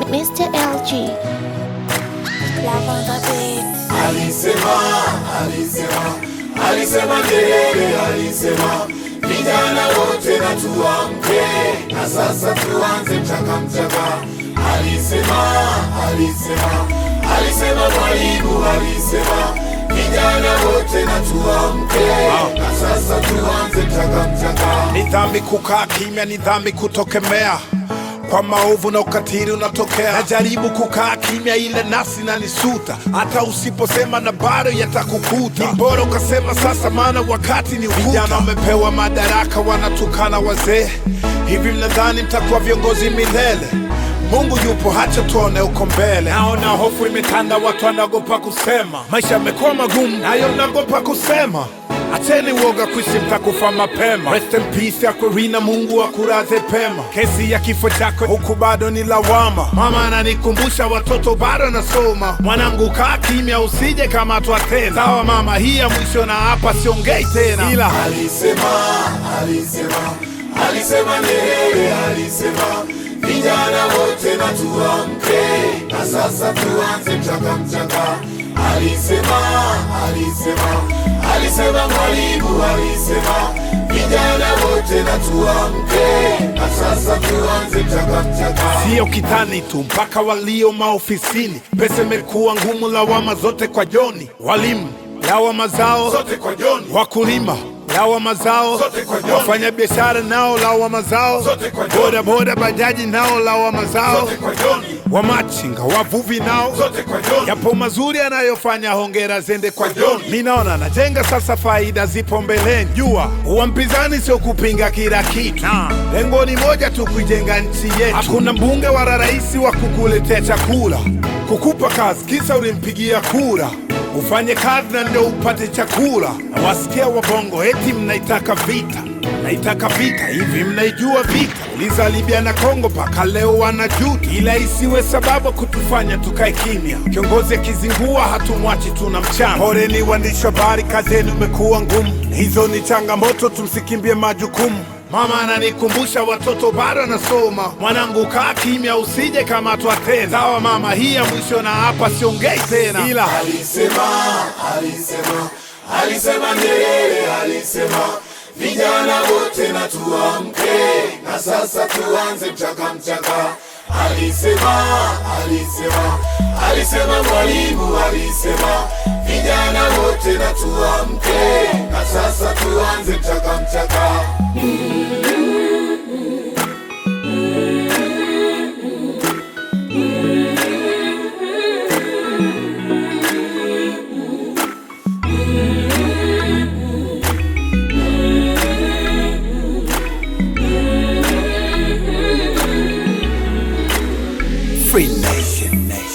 Mr. LG. Love on the beat. Alisema, alisema, alisema Nyerere, alisema vijana wote na tuamke, na sasa tuanze mchaka mchaka. Alisema, alisema, alisema Mwalimu, alisema vijana wote na tuamke, na sasa tuanze mchaka mchaka. Ni dhambi kukaa kimya, ni dhambi kutokemea kwa maovu na ukatili unatokea. Najaribu kukaa kimya, ile nafsi nanisuta, hata usiposema na bado yatakukuta. Ni bora ukasema sasa, maana wakati ni ukuta. Vijana wamepewa madaraka, wanatukana wazee. Hivi mnadhani mtakuwa viongozi milele? Mungu yupo, hacha tuone uko mbele. Naona hofu imetanda, watu wanaogopa kusema, maisha yamekuwa magumu, nayo mnaogopa kusema. Acheni uoga kuishi, mtakufa mapema. Rest in peace Aquafina, Mungu akulaze pema. Kesi ya kifo chako huku bado ni lawama. Mama ananikumbusha watoto bado nasoma. Mwanangu kaa kimya, usije kamatwa tena. Sawa mama, hii ya mwisho na hapa siongei tena, ila Alisema, alisema, alisema Nyerere, alisema vijana wote na tuamke, na sasa tuanze mchaka mchaka. Alisema, alisema, alisema Mwalimu, alisema vijana wote na tuamke, na sasa tuanze mchaka mchaka. sio kitani tu, mpaka walio maofisini. Pesa imekuwa ngumu, lawama zote kwa Joni. Walimu lawama zao Zote kwa Joni. wakulima lawama zao, Zote kwa Joni. wafanya biashara nao lawama zao, Zote kwa Joni. boda boda bajaji nao lawama zao, Zote kwa Joni. wamachinga wavuvi nao Zote kwa Joni. yapo mazuri anayofanya, hongera zende kwa Kwa John. John. Mi naona najenga sasa, faida zipo mbeleni. Jua uwa mpinzani sio kupinga kila kitu, lengo ni moja tu, kuijenga nchi yetu. Hakuna mbunge wala rais wa kukuletea chakula, kukupa kazi kisa ulimpigia kura ufanye kazi na ndio upate chakula. Na wasikia wabongo eti mnaitaka vita, naitaka vita hivi, mnaijua vita? Uliza Libya na Kongo, mpaka leo wanajuta, ila isiwe sababu kutufanya tukae kimya. Kiongozi akizingua hatumwachi, tuna mchana. Poleni waandishi wa habari, kazi yenu imekuwa ngumu, hizo ni changamoto, tumsikimbie majukumu. Mama ananikumbusha watoto bado anasoma, mwanangu kaa kimya, usije kamatwa tena. Sawa mama, hii ya mwisho na hapa siongei tena, ila Alisema, alisema, alisema Nyerere, alisema vijana wote na tuamke, na sasa tuanze mchaka mchaka. Alisema, alisema, alisema Mwalimu, alisema vijana wote na tuamke, na sasa tuanze mchaka mchaka. Free Nation Nation.